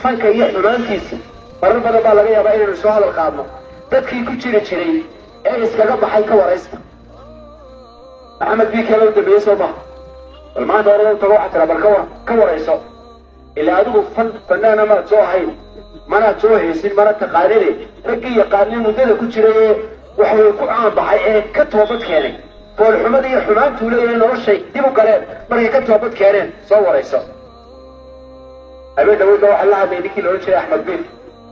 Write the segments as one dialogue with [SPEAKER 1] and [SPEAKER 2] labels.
[SPEAKER 1] fanka iyo xumaantiisa marar badan baa laga yaabaa inaynu soo hadal qaadno dadkii ku jiri jiray ee iskaga baxay ka waraysta maxamed biikeela u dambeeyey soo maha bal maanta orada tago waxaa tira bal ka war ka warayso ilaa adigu fan fanaana maad soo ahayn manaad soo haysin mana taqaanine raggii yaqaanay muddada ku jiray ee waxaway ku caanbaxay ee ka toobad keenay foolxumada iyo xumaantuu leeyahay noloshay dib u galeen markay ka toobad keeneen soo warayso habeen dhaweydba waxaa la hadlay ninkii loodhan jiray axmed biif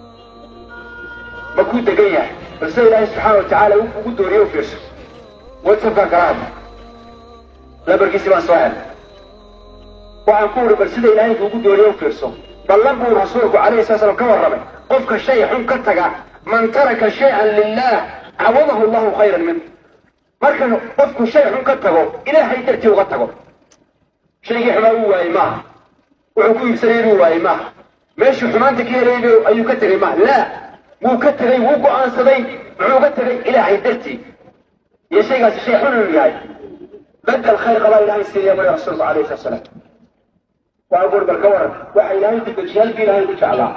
[SPEAKER 1] ma kuu degan yahay balse ilaahay subxaana watacaala ugu dooriye u fiirso whatsapkaan kala hadla lambarkiisi baan soo helay waxaan ku uri bal sida ilaahay kuugu dooriye u fiirso ballan buu rasuulku calayhi sala slam ka warramay qofka shay xun ka taga man taraka shay-an lilah cawadahu allahu khayran minh marka qofku shay xun ka tago ilaahay dartii uga tago shaygii xumaa uu waayey maaha wuxuu ku iibsanay inuu waayey maaha meeshuu xumaanta ka helayay ayuu ka tegay maaha laa wuu ka tegay wuu go'aansaday muxuu ka tegay ilaahay dartii iyo shaygaasi shay xun inuu yahay badal khayr qabaa ilaahay siiya maya rasuulku calayhi salatu salaam waa gur bal ka waran waxa ilaahay ku dejiya halkii ilaahay ku jeclaa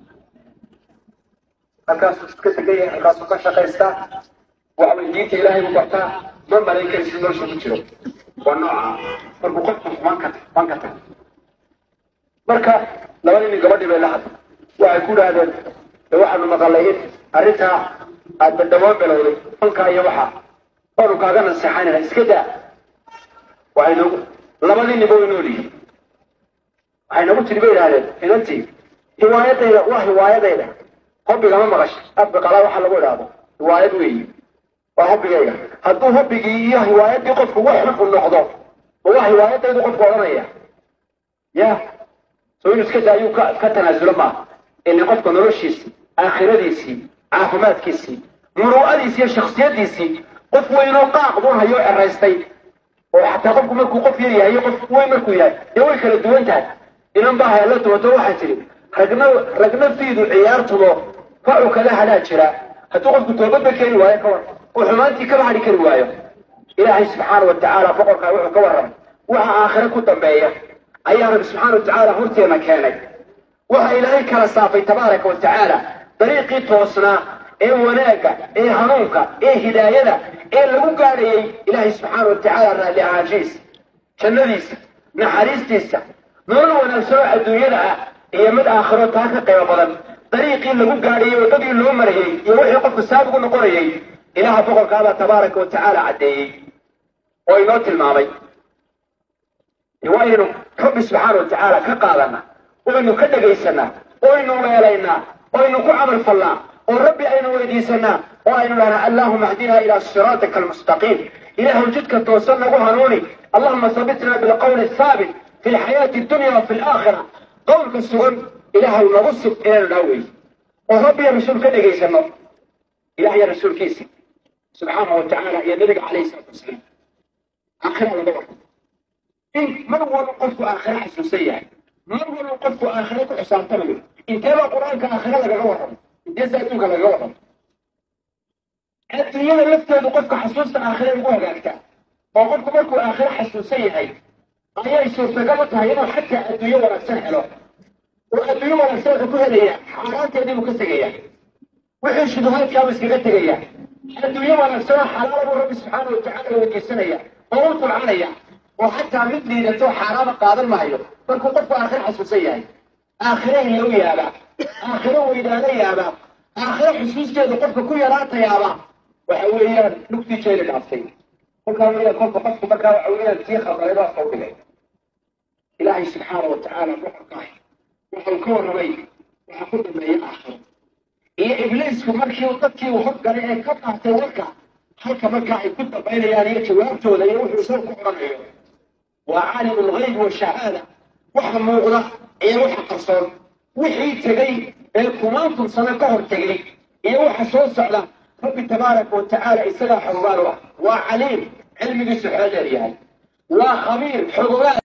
[SPEAKER 1] halkaasuu ka tegan yahay halkaasuu ka shaqaystaa waxbay diinta ilaahay u bartaa ma malayn karaysid nolosha ku jiro waa nooca markuu qofku xumaan ka xumaan ka tago marka labadii nin gabadhii bay la hadlay waxay ku dhahdeen de waxaanu maqalay in arrintaa aad badhawaan bilowday fankaa iyo waxa waanu kaaga naseexaynana iska daa waxay noogu labadii nin way nool yihiin waxay nagu tiri bay idhahdeen inantii hiwaayadayda waa hiwaayadayda hobbigama maqash abbiqalaa waxa lagu idhaahdo hiwaayad weeyi waa hobbigayga hadduu hobbigii iyo hiwaayadii qofku wax xun u noqdo ma waa hiwaayadaydu qofku odhanaya ya soo inuu iska daayuu ka ka tanaasulo maaha ilin qofka noloshiisii aakhiradiisii caafimaadkiisii muruu'adiisii iyo shaksiyadiisii qof weynoo qaaq buu hayo ceraystay oo xataa qofku markuu qof yar yahay iyo qof weyn markuu yahay dee way kala duwan tahay inan baa hayalla duwato waxaa tidhi ragna ragna fiidu ciyaartumo facu kala hadhaa jira hadduu qofku toobadba keeni waayo ka war oo xumaantii kaba hadhi kari waayo ilaahay subxaana wa tacaala boqorkaa wuxuu ka warramay waxa aakhire ku dambeeya ayaa rabbi subxaana wa tacaala horteena keenay waxa ilaahay kala saafay tabaaraka wa tacaala dariiqii toosnaa ee wanaagga ee hanuunka ee hidaayada ee lagu gaadhayay ilaahay subxaana wa tacaala raalli ahaanshihiisa jannadiisa naxariistiisa nolol wanaagsan oo adduunyada ah iyo mid aakhiro taa ka qiimo badan dariiqii lagu gaadhayay waddadii loo marayey iyo wixii qofku saabigu noqonayay ilaaha boqorkaabaa tabaaraka wa tacaala caddeeyey oo inoo tilmaamay waa inaynu rabbi subxaana wa tacaala ka qaadana oynu ka dhegaysanaa oynu weelaynaa oynu ku camal fallaa oo rabbi aynu weydiisanaa oo aynu dhahnaa allahuma ahdinaa ilaa siraatika almustaqiim ilaahu jidka toosan nagu hanuuni allahuma sabitna bilqawli athaabit fi lxayaati addunya wa fi alaakhira qowlka sugan ilaahu nagu sug inaynu dhaha wey oo rabbiya rasuul ka dhegaysano ilaah iyo rasuulkiisi subxaanahu wa tacaala iyo nabiga calayhi salaatu wasalaam aakhira laga warka in mar walba qofku aakhire xasuusan yahay mar walba qofku aakhire ku xisaabtamayo inteebaa qur-aanka aakhire lagaga warramo inteesa adduunka lagaga warramo adduunyada lafteedu qofka xasuusta aakhire ugu hagaagtaa oo qofku markuu aakhire xasuusan yahay ayay suurtagal u tahay inuu xataa adduunyo wanaagsan helo oo adduunyo wanaagsan wuxuu ku helaya xaaraanteedii buu ka tegaya wixii shubuhaadkaabuu iskaga tegaya adduunyo wanaagsan oo xalaala buu rabbi subxaana wa tacaala weydiisanaya oo u tulcanaya oo xataa mid liidato xaaraama qaadan maayo markuu qofku aakhire xasuusan yahay aakhire hilow yaabaa aakhire weydaano yaabaa aakhire xusuusteedu qofka ku yaraatayaaba waxa weeyaan lugtii jeeli dhaaftay kolkaa weeyaan kolka qofku markaa waxa weeyaan tii khabray baa soo dhigay ilaahay subxaana wa tacaala boqorkaah wuxuu ka warramay waxa ku dambeeya aakhiro iyo ibliisku markii dadkii uu hoggalay ee ka qaatay warka halka markaa ay ku dambaynayaan iyo jawaabtooda iyo wuxuu isagu ku oranayo waa caalimu lgayb washahaada waxa muuqda iyo waxa qarsoon wixii tegey ee kumaantan sano ka hor tegey iyo waxa soo socda rabbi tabaaraka wa tacaala isagaa xogogaal u ah waa caliim cilmigiisu xoodeer yahay waa khabiir xogogaal